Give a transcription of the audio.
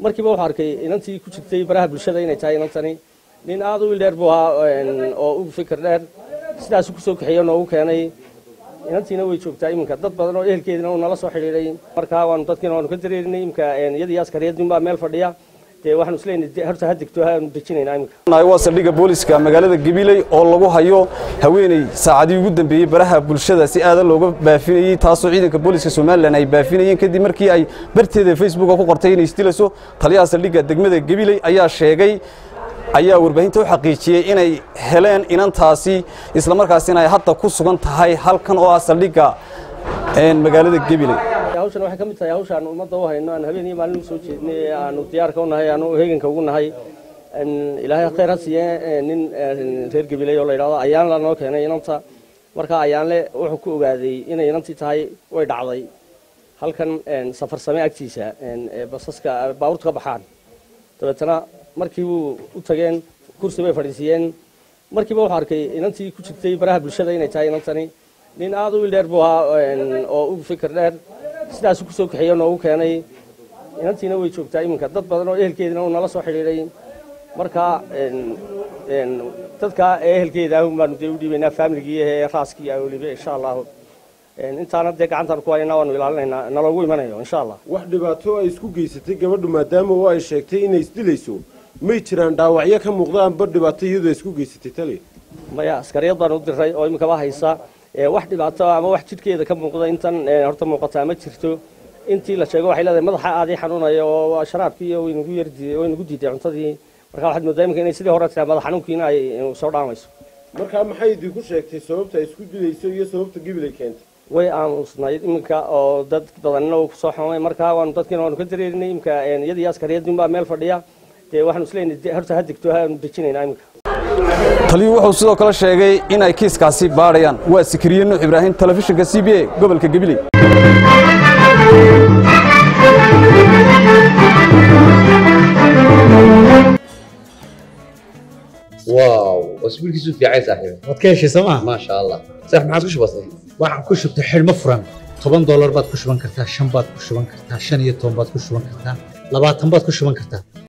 markiiba wuxuu arkay inantii ku jirtay baraha bulshada inay tahay inantani nin aada u ildheer buu ahaa oo u fikir dheer sidaasu kusoo kaxeeyo noogu keenay inantiina way joogtaa iminka dad badan oo ehelkeedina uu nala soo xidhiidhay markaa waanu dadkiina waanu ka dareerinay iminka iyadii askariyadin baa meel fadhiya dee waxaanu isleeyahay horta ha degto haanu dejinaynaa iminka waa saldhigga booliska magaalada gabiley oo lagu hayo haweeney saacadii ugu dambeeyey baraha bulshada si aadan looga baafinayey taasoo ciidanka booliska somalilan ay baafinayeen kadib markii ay barteeda facebooka ku qortay inay isdilayso taliyaha saldhigga degmada gabiley ayaa sheegay ayaa warbaahinta u xaqiijiyey inay heleen inantaasi islamarkaasina ay hadda ku sugan tahay halkan oo ah saldhigga magaalada gabiley hawshan waxay ka mid tahay hawsha aan ummadda u hayno aan habeen iyo maalin u soo jeednay aanu diyaarka u nahay aanu heeganka ugu nahay ilaahay khayr ha siiye nin reer gabiley oo la yidhahdo ayaan la noo keenay inanta marka ayaanle wuxuu ku ogaaday inay inantii tahay way dhacday halkan safar same agtiisa basaska baabuurta ka baxaan dabeetana markii uu u tageen kursi bay fadhiisiiyeen markiiba wuxuu arkay inantii ku jirtay baraha bulshada inay tahay inantani nin aada u ildheer buu ahaa oo u fikir dheer sidaasu kusoo kaxeeyo noogu keenay inantiina way joogtaa iminka dad badan oo ehelkeedina uu nala soo xidhiidhay markaa dadka ehelkeeda ahun baanu dee u dhiibaynaa faamiligii ee raaskii weliba insha allahu intaana dee gacantaan ku haynaa waanu ilaalinaynaa naloogu imanayo insha allah wax dhibaato ay isku geysatay gabadhu maadaama oo ay sheegtay inay isdilayso may jiraan dhaawacyo ka muuqda amba dhibaato iyadoo ay isku geysatay tali maya askariyad baan u diray oo iminkaba haysa wax dhibaato ama wax jidhkeeda ka muuqda intan horta muuqataa ma jirto intii la sheego waxay leedahay madaxa aadii xanuunaya oo sharaabkii waynagu yardiiday waynagu diiday cuntadii marka waxaad moodaa iminka inay sidii hore tiraa madax xanuunkiina ay soo dhaamayso markaa maxay idinku sheegtay sababta ay isku dilayso iyo sababta gibilay keentay way aamusnayd iminka oo dad badanina uu kusoo xumay markaa waanu dadkiina waanu ka dareerinay iminka iyadii askariyadin baa meel fadhiya dee waxaanu isleeyahay horta ha degto haanu dejinaynaa iminka taliyuu wuxuu sidoo kale sheegay in ay kiiskaasi baadhayaan waa sikiriye nuux ibraahim telefishinka c b a gobolka gabiley واو اسبوع كيسو في عايز صاحبي waad ka heshay sooma ما شاء الله صح ما عادش بسيط waxaan ku shubtay xidhmo furan toban doolar baad ku shuban kartaa shan baad ku shuban kartaa shan iyo toban baad ku shuban kartaa labaatan baad ku shuban kartaa